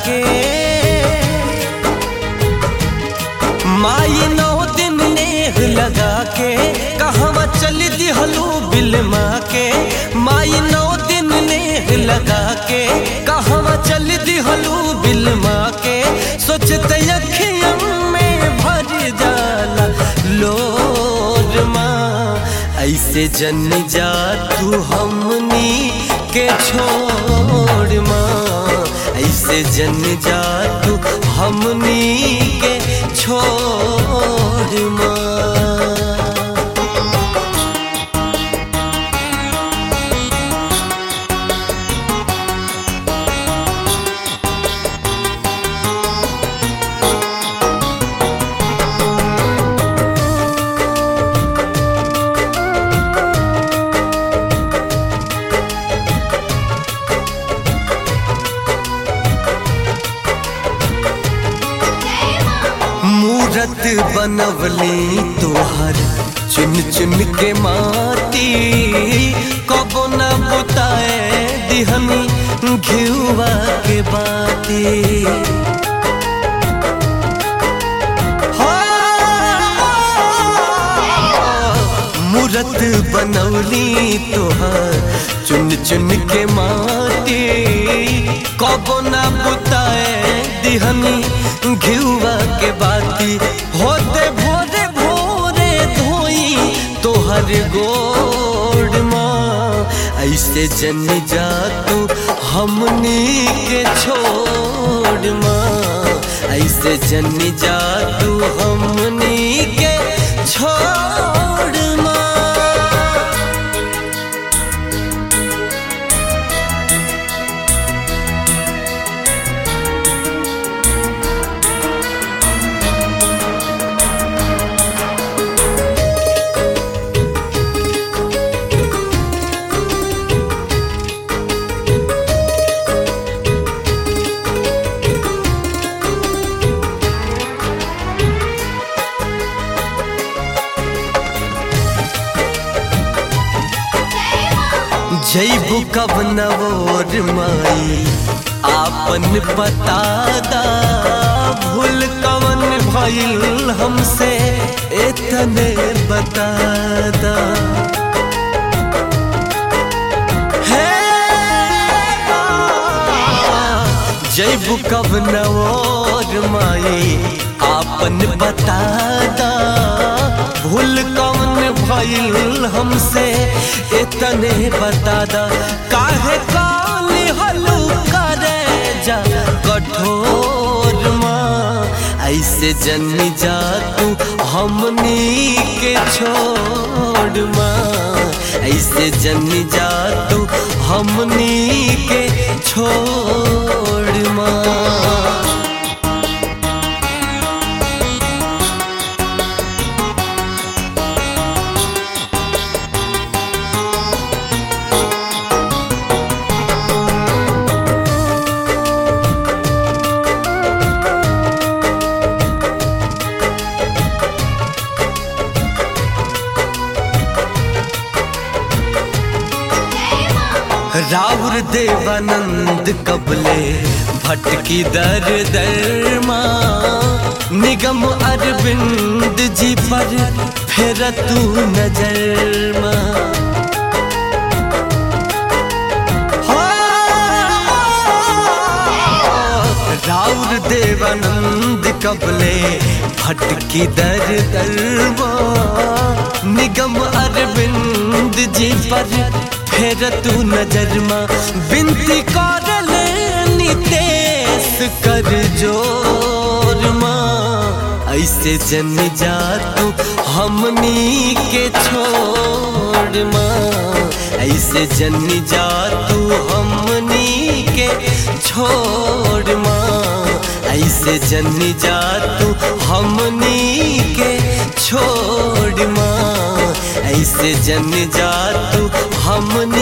के माई नौ दिन नेह लगा के कहवा चल दिहलू बिलमा के माई नौ दिन नेह लगा के कहवा चल दिहलू बिलमा के सोचते अखियन में भर जाला लोर माँ ऐसे जन जा तू हमनी के छोड़ माँ ऐसे जन जा तू हमनी के छोड़ माँ मूरत बनवली तोहर चुन चुन के माटी कबो न बुताए दिहनी घिउवा के बाती मूरत बनवली तोहर चुन चुन के माटी कबो न बुताए दिहनी घिउवा के बाती होते भोरे भोरे धोई तोहर गोड़ माँ ऐसे जन जा तू हमनी के छोड़ माँ ऐसे जन जा तू हमनी के छोड़ माँ जैबू कब नवोर माई आपन बतादा भूल कवन भइल हमसे एतने बतादा हे जैबू कब नवोर माई आपन बतादा भूल कवन भइल हमसे इतने बतादा काहे काली हलू करे जा कठोर माँ ऐसे जन जा तू हमनी के छोड़ माँ ऐसे जन जा तू हमनी के छोड़ माँ राउर देवानंद कबले भटकी दर दर माँ निगम अरविंद जी पर फेर तू नजर माँ राउर देवानंद कबले भटकी दर दर माँ निगम अरविंद जी पर फेर तू नजर माँ बिनती कर नितेश कर जोर माँ ऐसे जन जा तू हमनी के छोड़ माँ ऐसे जन जा तू हमनी के छोड़ माँ ऐसे जन जा तू हमनी के छोड़ माँ ऐसे जन जा तू हमनी